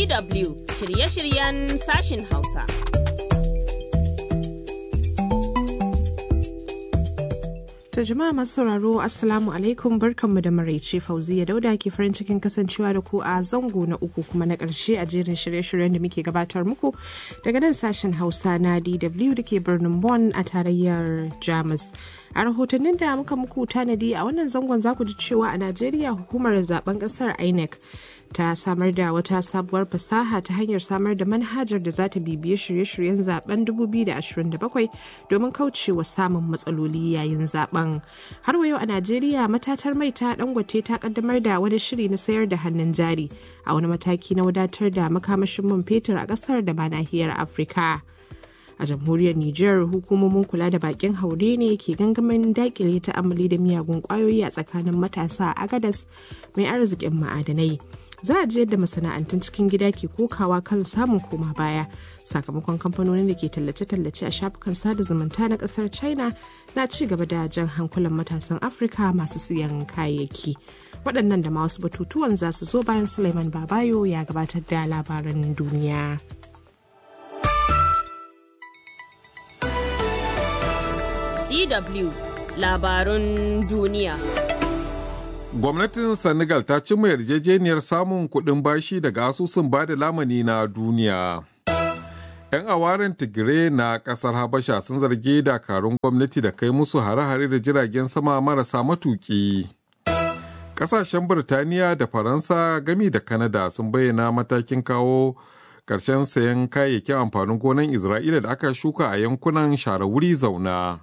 DW shirye-shiryen sashin Hausa. To jama'a masu sauraro Assalamu alaikum barkanmu da maraice Fauziya Dauda ke farin cikin kasancewa da ku a zango na uku kuma na ƙarshe a jerin shirye-shiryen da muke gabatar muku daga nan sashen Hausa na DW da ke birnin Bonn a tarayyar Jamus. A rahotannin da muka muku tanadi a wannan zangon za ku ji cewa a Najeriya hukumar zaben ƙasar INEC ta samar da wata sabuwar fasaha ta hanyar samar da manhajar da za ta bibiye shirye-shiryen zaben 2027 domin kaucewa samun matsaloli yayin zaben. Har wa yau a Najeriya matatar mai ta dangote ta kaddamar da wani shiri na sayar da hannun jari a wani mataki na wadatar da makamashin man fetur a kasar da ma nahiyar Afirka. a jamhuriyar Nijar hukumomin kula da bakin haure ne ke gangamin dakile ta amali da miyagun kwayoyi a tsakanin matasa a Agadas mai arzikin ma'adanai. Za a ji yadda masana'antun cikin gida ke kokawa kan samun koma baya sakamakon kamfanonin da ke tallace-tallace a shafukan sada zumunta na kasar China na ci gaba da jan hankulan matasan Afirka masu siyan kayayyaki. Waɗannan da ma wasu batutuwan za su zo bayan Suleiman Babayo ya gabatar da labaran duniya. DW labarun duniya. Gwamnatin Senegal ta cimma yarjejeniyar samun kuɗin bashi daga asusun bada lamani na duniya. 'Yan awaren Tigire na ƙasar Habasha sun zargi dakarun gwamnati da kai musu hare-hare da jiragen sama marasa matuƙi. Ƙasashen Birtaniya da Faransa gami da Kanada sun bayyana matakin kawo ƙarshen sayan kayayyakin amfanin gonan Isra'ila da aka shuka a yankunan share wuri zauna.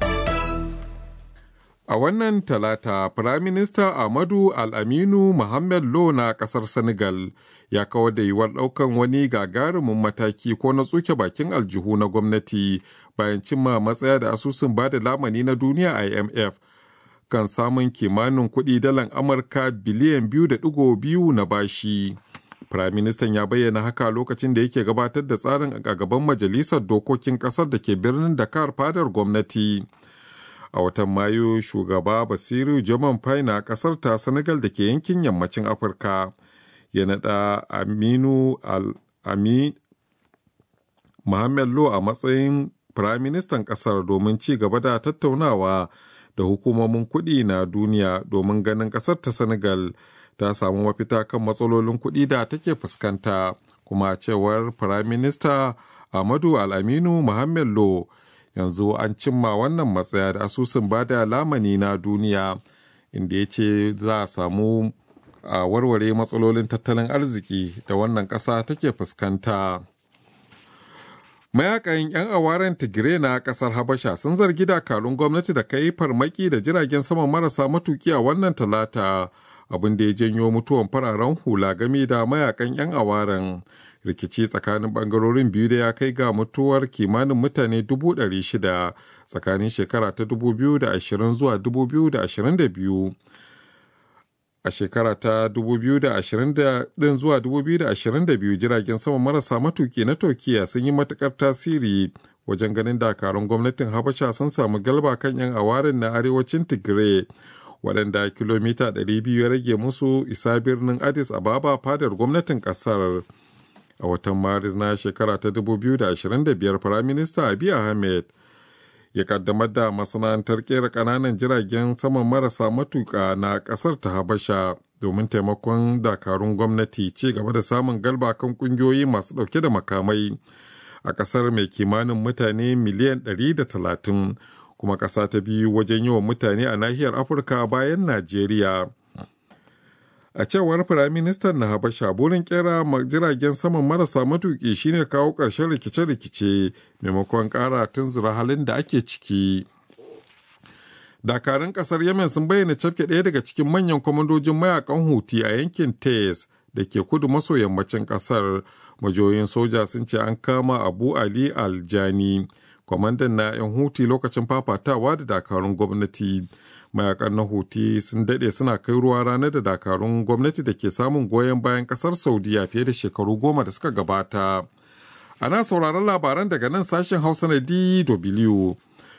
A wannan talata, Firaminista Ahmadu Al-Aminu Mohamed Lo na ƙasar Senegal ya kawar da yiwuwar ɗaukan wani gagarumin mataki ko na tsuke bakin aljihu na gwamnati bayan cimma matsaya da asusun bada lamani na duniya IMF kan samun kimanin kuɗi dalan Amurka biliyan biyu da ɗigo biyu na bashi. Firaministan ya bayyana haka lokacin da yake gabatar da tsarin a gaban Majalisar Dokokin ƙasar da ke birnin Dakar fadar gwamnati. a watan mayu shugaba basiru jaman fai na kasar ta senegal da ke yankin yammacin afirka ya naɗa aminu al-ami muhammad lo a matsayin firaministan kasar domin ci gaba da tattaunawa da hukumomin kuɗi na duniya domin ganin kasar ta senegal ta samu mafita kan matsalolin kuɗi da take fuskanta kuma cewar firaminista amadu al-aminu muhammad lo yanzu an cimma wannan matsaya da asusun bada lamani na duniya inda ya ce za a samu a warware matsalolin tattalin arziki da wannan ƙasa take fuskanta mayakan 'yan awaren tigire na ƙasar habasha sun zargi dakarun gwamnati da kai farmaki da jiragen sama marasa matuki a wannan talata abin da ya janyo mutuwan fararen hula game da mayakan 'yan awaren rikici tsakanin bangarorin biyu da ya kai ga mutuwar kimanin mutane 600 tsakanin shekara ta 2020 zuwa 2022 a shekara ta 2020 din zuwa 2022 jiragen sama marasa matuki na turkiya sun yi matukar tasiri wajen ganin dakarun gwamnatin habasha sun samu galba kan 'yan awarin na arewacin tigray waɗanda kilomita 200 ya rage musu isa birnin addis ababa fadar gwamnatin ƙasar. a watan maris na shekara ta 2025 firaminista abiy ahmed ya kaddamar da masana'antar kera kananan jiragen saman marasa matuka na kasar ta habasha domin taimakon dakarun gwamnati ci gaba da samun galba kan kungiyoyi masu dauke da makamai a kasar mai kimanin mutane miliyan 130 kuma kasa ta biyu wajen yawan mutane a nahiyar afirka bayan najeriya a cewar firaministan na habasha burin kera jiragen saman marasa matuki shine kawo ƙarshen rikice-rikice maimakon ƙara tunzura halin da ake ciki dakarun ƙasar yemen sun bayyana cafke ɗaya daga cikin manyan kwamandojin mayakan huti a yankin tes da ke kudu maso yammacin ƙasar majoyin soja sun ce an kama abu ali aljani kwamandan na 'yan huti lokacin fafatawa da dakarun gwamnati mayakan na huti sun dade suna kai ruwa ranar da dakarun gwamnati da ke samun goyon bayan kasar saudiya fiye da shekaru goma da suka gabata ana sauraron labaran daga nan sashen hausa na dw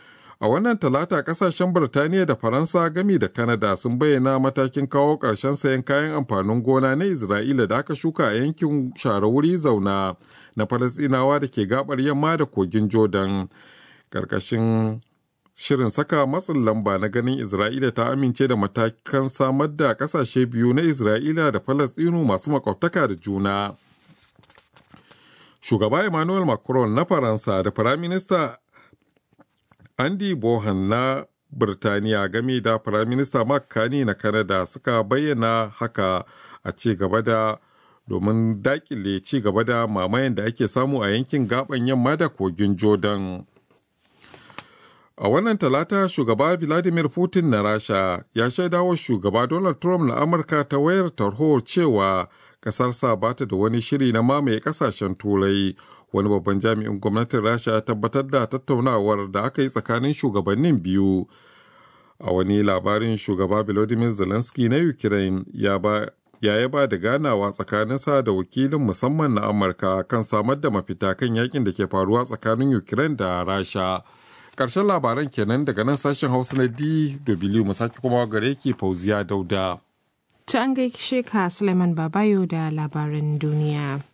A wannan talata kasashen Birtaniya da Faransa gami da Kanada sun bayyana matakin kawo ƙarshen sayan kayan amfanin gona na Isra'ila da aka shuka a yankin share wuri zauna na Falasɗinawa da ke gabar yamma da kogin Jordan. Ƙarƙashin shirin saka matsin lamba na ganin Isra'ila ta amince da matakan samar da ƙasashe biyu na Isra'ila da Falasɗinu masu makwabtaka da juna. Shugaba Emmanuel Macron na Faransa da Firaminista Andy Bohan na Birtaniya game da Firaminista Mark Carney na Canada suka bayyana haka a ci gaba da domin dakile ci gaba da mamayen da ake samu a yankin gaban yamma da kogin Jordan. A wannan talata shugaba Vladimir Putin na Rasha ya shaidawa shugaba Donald Trump na Amurka ta wayar tarho cewa ƙasarsa ba ta da wani shiri na mamaye ƙasashen turai wani babban jami'in gwamnatin rasha ya tabbatar da tattaunawar da aka yi tsakanin shugabannin biyu a wani labarin shugaba volodymyr zelensky na ukraine ya ba ya yaba da ganawa tsakaninsa da wakilin musamman na amurka kan samar da mafita kan yakin da ke faruwa tsakanin ukraine da rasha ƙarshen labaran kenan daga nan sashen hausa na dw mu sake kuma gare ki fauziya dauda ta an gaishe ka suleiman babayo da labaran duniya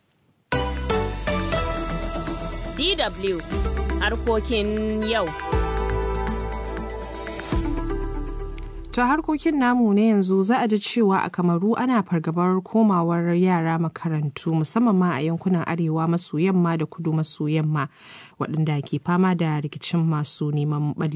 DW harkokin yau. ta harkokin namu na yanzu za a ji cewa a kamaru ana fargabar komawar yara makarantu musamman ma a yankunan arewa maso yamma da kudu maso yamma waɗanda ke fama da rikicin masu neman